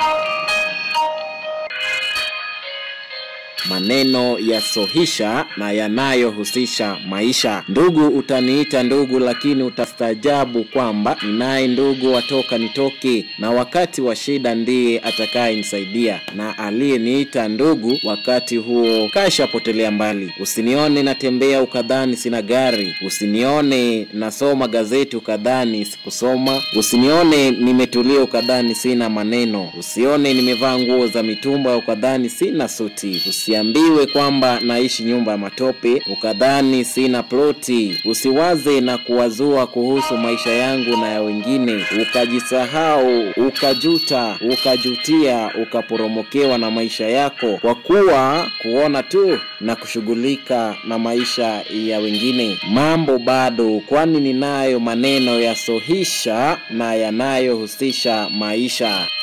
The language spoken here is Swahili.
maneno yasohisha na yanayohusisha maisha. Ndugu, utaniita ndugu, lakini utastaajabu kwamba ninaye ndugu watoka nitoke, na wakati wa shida ndiye atakayenisaidia, na aliyeniita ndugu wakati huo kashapotelea mbali. Usinione natembea ukadhani sina gari, usinione nasoma gazeti ukadhani sikusoma, usinione nimetulia ukadhani sina maneno, usione nimevaa nguo za mitumba ukadhani sina suti, usiambiwe kwamba naishi nyumba ya matope ukadhani sina ploti, usiwaze na kuwazua kuhusu maisha yangu na ya wengine, ukajisahau, ukajuta, ukajutia, ukaporomokewa na maisha yako kwa kuwa kuona tu na kushughulika na maisha ya wengine. Mambo bado, kwani ninayo maneno yasohisha na yanayohusisha maisha.